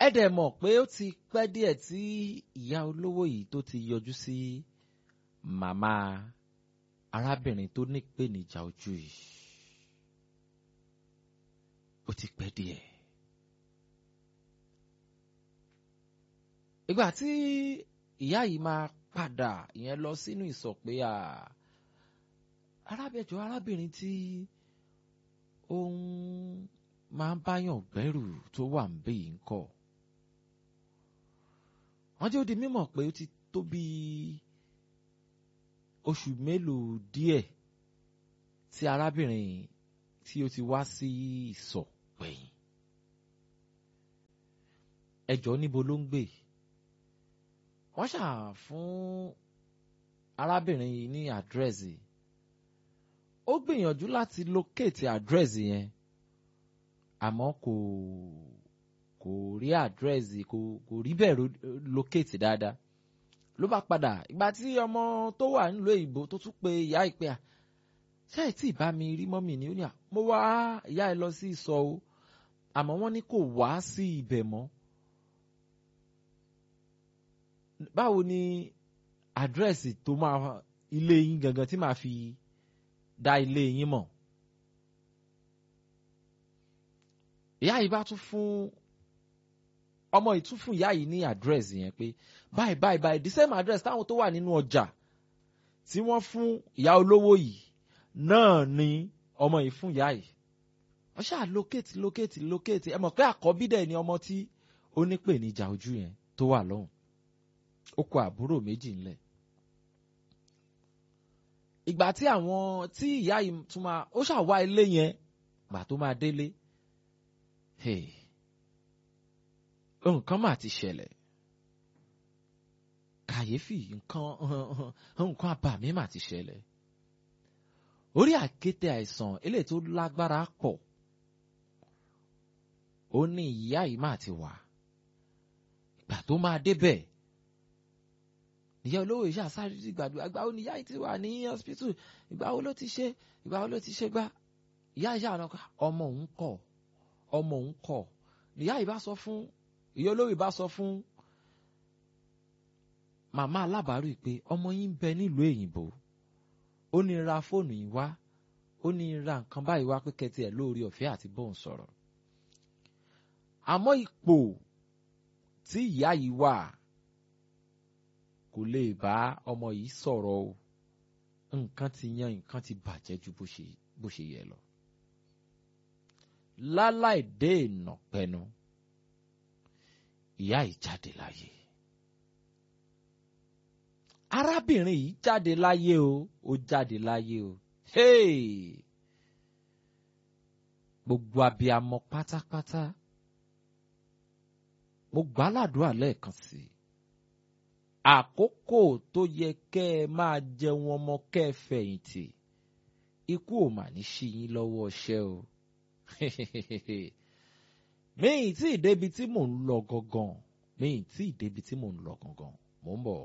ẹ dẹ̀ mọ̀ pé ó ti pẹ́ díẹ̀ tí ìyá olówó yìí tó ti yọjú sí màmá arábìnrin tó nípèníjà ojú yìí ó ti pẹ́ díẹ̀. ìgbà tí ìyá yìí máa padà ìyẹn lọ sínú ìsọ̀ pé arábẹ̀jọ arábìnrin tí ó ń máa ń báyàn gbẹ́rù tó wà ń bẹ̀ yìí ń kọ́ wọ́n jẹ́ ó di mímọ̀ pé ó ti tó bí oṣù mélòó díẹ̀ tí arábìnrin tí ó ti wá sí ìsọ̀ gbẹ̀yìn ẹjọ́ níbo ló ń gbé wọ́n ṣà fún arábìnrin yìí ní àdírẹ́sì ó gbìyànjú láti locate àdírẹ́sì yẹn àmọ́ kò kò rí àdírẹ́sì kò kò rí bẹ́ẹ̀ locate dáadáa ló bá padà ìgbà tí ọmọ tó wà nílùú èyìnbó tó tún pe ìyá ìpè à ṣé ẹ tí ì bá mi rí mọ́mì ni ó ní à mo wá ìyá ẹ lọ sí ìsọ̀ o àmọ́ wọ́n ní kò wá sí ibẹ̀ mọ́ báwo ni àdírẹ́sì tó máa ilé yín gangan tí màá fi dá ilé yín mọ̀ ìyá yìí bá tún fún ọmọ yìí tún fún ìyá yìí ní àdírẹ́sì yẹn pé báyìí báyìí báyìí the same address táwọn tó wà nínú ọjà tí wọ́n fún ìyá olówó yìí náà ni ọmọ yìí fún ìyá yìí wọ́n ṣáà locate locate locate ẹ mọ̀ pé àkọ́bí dẹ̀ ni ọmọ tí ó ní pè ní ìjà ojú yẹn tó wà lọ́hùn ó kọ àbúrò méjì ńlẹ̀ ìgbà tí àwọn tí ìyá yìí tún máa ó ṣàwá ilé yẹn gbà tó máa délé nǹkan mà ti ṣẹlẹ̀ kàyéfì nǹkan nǹkan àbàmì mà ti ṣẹlẹ̀ orí àkéte àìsàn eléyìí tó lágbára pọ̀ ó ní ìyá yìí mà ti wà ìgbà tó máa débẹ̀ ìyá olówó yìí ṣàṣàrí sí gbàdúrà ìgbà wo ni ìyá yìí ti wà ní hospital ìgbà wo ló ti ṣe ìgbà wo ló ti ṣe gbá ìyá yìí ṣàrán ọmọ òun kọ̀ ọmọ òun kọ̀ ìyá yìí bá sọ fún ìyá olówó yìí bá sọ fún màmá alábàárù pé ọmọ yín ń bẹ nílùú èyìnbó ó ní ra fóònù yìí wá ó ní ra nǹkan báyìí wá pé kẹtì ẹ̀ lórí ọ̀fẹ́ àti bóun sọ̀rọ̀ àmọ́ ipò tí ìyá yìí wà kò lè bá ọmọ yìí sọ̀rọ̀ o nǹkan ti yan nǹkan ti bàjẹ́ ju bó ṣe bó ṣe yẹ lọ. láláì dé ìnà pẹnu ìyá yìí jáde láyé arábìnrin yìí jáde láyé o ó jáde láyé o hey! gbogbo abiyamọ pátápátá mo gbàládùá lẹ́ẹ̀kan sí i àkókò tó yẹ kẹ́ ẹ máa jẹun ọmọ kẹ́ ẹ fẹ̀yìntì ikú ò mà ní ṣí yín lọ́wọ́ ṣẹ́ o mi ì tí ì débi tí mò ń lọ gangan mi ì tí ì débi tí mò ń lọ gangan mò ń bọ̀.